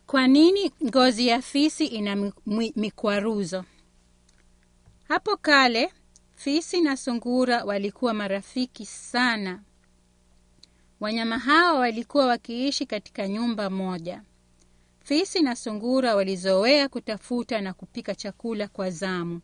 Kwa nini ngozi ya fisi ina mi- mi- mikwaruzo? Hapo kale fisi na sungura walikuwa marafiki sana. Wanyama hawa walikuwa wakiishi katika nyumba moja. Fisi na sungura walizoea kutafuta na kupika chakula kwa zamu.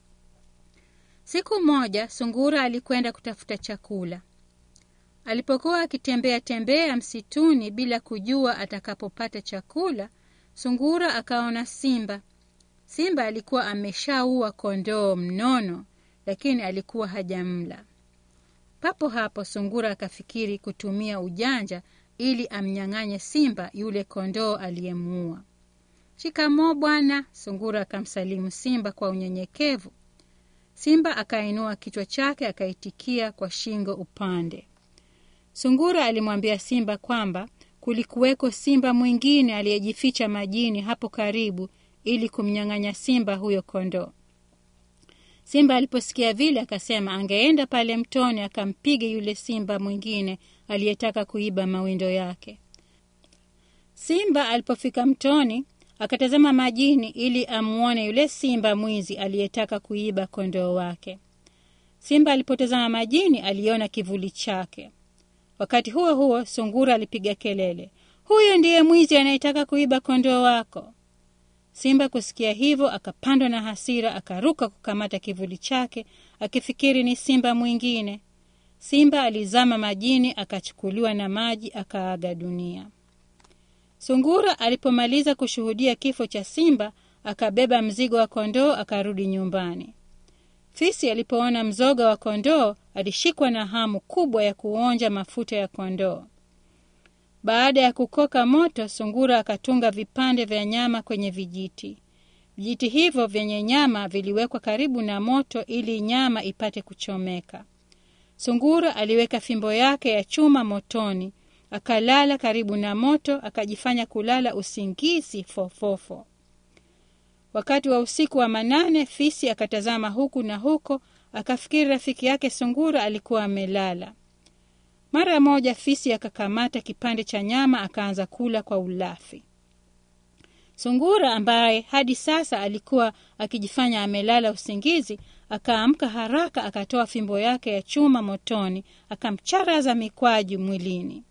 Siku moja sungura alikwenda kutafuta chakula. Alipokuwa akitembea tembea msituni bila kujua atakapopata chakula, sungura akaona simba. Simba alikuwa ameshaua kondoo mnono, lakini alikuwa hajamla. Papo hapo sungura akafikiri kutumia ujanja ili amnyang'anye simba yule kondoo aliyemuua. Shikamoo bwana, sungura akamsalimu simba kwa unyenyekevu. Simba akainua kichwa chake akaitikia kwa shingo upande. Sungura alimwambia simba kwamba kulikuweko simba mwingine aliyejificha majini hapo karibu ili kumnyang'anya simba huyo kondoo. Simba aliposikia vile akasema angeenda pale mtoni akampige yule simba mwingine aliyetaka kuiba mawindo yake. Simba alipofika mtoni akatazama majini ili amuone yule simba mwizi aliyetaka kuiba kondoo wake. Simba alipotazama majini aliona kivuli chake. Wakati huo huo, sungura alipiga kelele, huyu ndiye mwizi anayetaka kuiba kondoo wako. Simba kusikia hivyo akapandwa na hasira, akaruka kukamata kivuli chake akifikiri ni simba mwingine. Simba alizama majini, akachukuliwa na maji, akaaga dunia. Sungura alipomaliza kushuhudia kifo cha simba, akabeba mzigo wa kondoo akarudi nyumbani. Fisi alipoona mzoga wa kondoo alishikwa na hamu kubwa ya kuonja mafuta ya kondoo. Baada ya kukoka moto, sungura akatunga vipande vya nyama kwenye vijiti. Vijiti hivyo vyenye nyama viliwekwa karibu na moto ili nyama ipate kuchomeka. Sungura aliweka fimbo yake ya chuma motoni, akalala karibu na moto, akajifanya kulala usingizi fofofo. Wakati wa usiku wa manane, fisi akatazama huku na huko, akafikiri rafiki yake sungura alikuwa amelala. Mara moja fisi akakamata kipande cha nyama akaanza kula kwa ulafi. Sungura ambaye hadi sasa alikuwa akijifanya amelala usingizi, akaamka haraka, akatoa fimbo yake ya chuma motoni, akamcharaza mikwaju mwilini.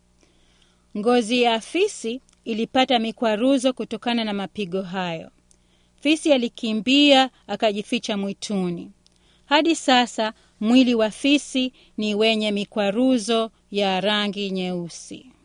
Ngozi ya fisi ilipata mikwaruzo kutokana na mapigo hayo. Fisi alikimbia akajificha mwituni. Hadi sasa mwili wa fisi ni wenye mikwaruzo ya rangi nyeusi.